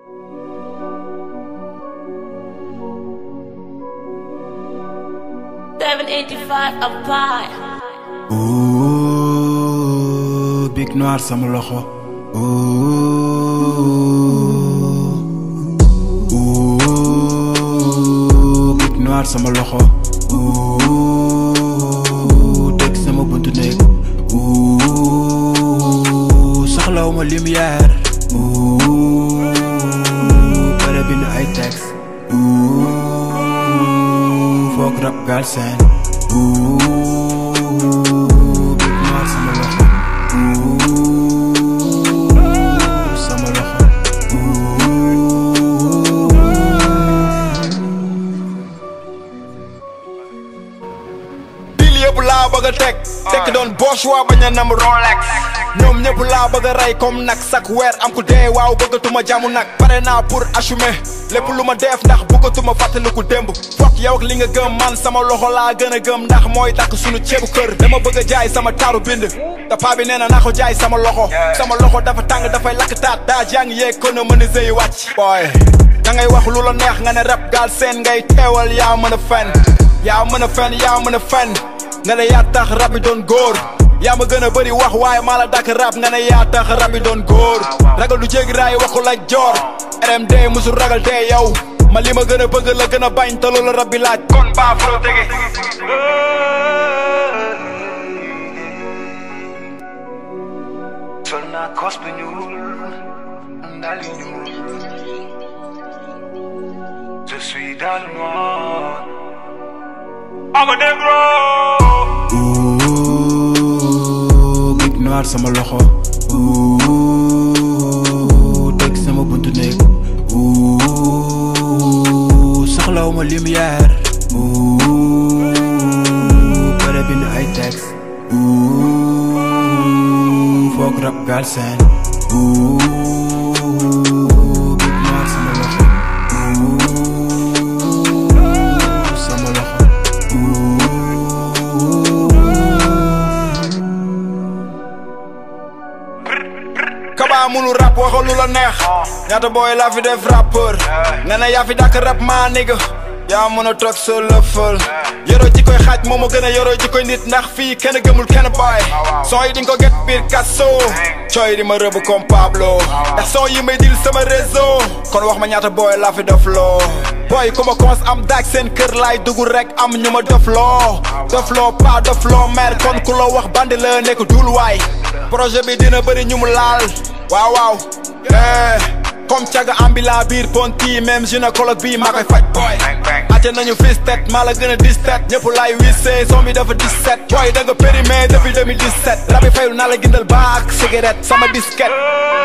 Seven eighty five a pie. Ooh, big noir sama loxo Ooh, ooh, big noir sama loxo Ooh, teg sama buntu néeg Ooh, soxlawuma lumière Ooh, pare bind ay texte Ooh, foog rap Galsen Ooh, big noir sama loxo Ooh, sama loxo Ooh. dil yëpp laa bëgg a teg tekk doon Bosch waa bañ a nam Rolex ñoom ñëpp laa bëgg a rey comme nag sak weer am ku dee waaw bëggatuma jàmm nag pare naa pour assumer lépp lu ma def ndax bëggatuma fàttaliku démb fokk yow ak li nga gëm man sama loxo laa gën a gëm ndax mooy takk sunu ceebu kër dama bëgg a jaay sama taaru bind te paa bi nee na naa ko jaay sama loxo sama loxo dafa tàng dafay lakk taat daa jaa ngi yeeg kon a mën a sëy wàcc booy da ngay wax lu la neex nga ne rap Galsen ngay teewal yaa mën a fen yaa mën a fen yaa mën a fen nga ne yaa tax rab bi doon góor yaa ma gën a bëri wax waaye maa la dàkk rab nga ne yaa tax rab bi doon góor ragal du jéggi raay waxul ak joor RMD musul ragal dee yow ma li ma gën a bëgg la gën a bañ te loolu rab bi laaj kon baa fro tege sol naa kos bu ñuul ndali ñuul je suis dans le noir I'm a negro Ooh, big noir sama loxo Ooh, teg sama buntu néeg Ooh, soxlawuma lumière Ooh, pare bind ay texte Ooh, foog rap Galsen Ooh, big noir sama loxo Ooh, sama loxo Ooh. Kaba munu rap waxal lu la neex ñaata booy laa fi def rappeur nga ne yaa fi dàkk rap maa nigga yaa mën a toog sa lëfal yoroo ji koy xaaj moom a gën a yoroo ji koy nit ndax fii kenn gëmul kenn baay son yi di nga ko get biir kaso cooy di ma rëbb comme Pablo ndax son yi may dil sama réseau kon wax ma ñaata booy laa fi def loo booy ku ma commence am daag seen kër laay dugg rek am ñu ma def loo def loo pas def loo mer kon ku la wax bandi la nekk dul waay projet bi dina bëri ñu mu laal waaw waaw eh comme caga ambulant biir ponti même gynécologue bi maa koy faj boy ate nañu fis tet maa la gën a dis tet ñëpp laay wissee son bi dafa 17 boy da nga périmé depuis 2017 rabi fayul naa la gindal baak cigarette sama disquette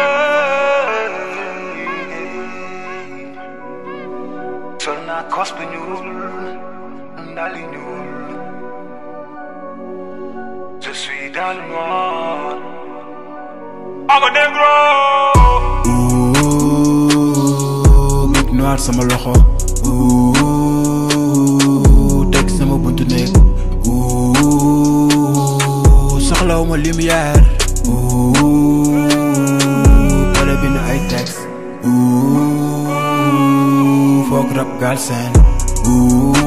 sol naa kos bu ñuul ndali ñuul je suis dans le noir I'm a negro Ooh, big noir sama loxo Ooh, teg sama buntu néeg Ooh, soxlawuma lumière Ooh, pare bind ay texte Ooh, foog rap Galsen Ooh,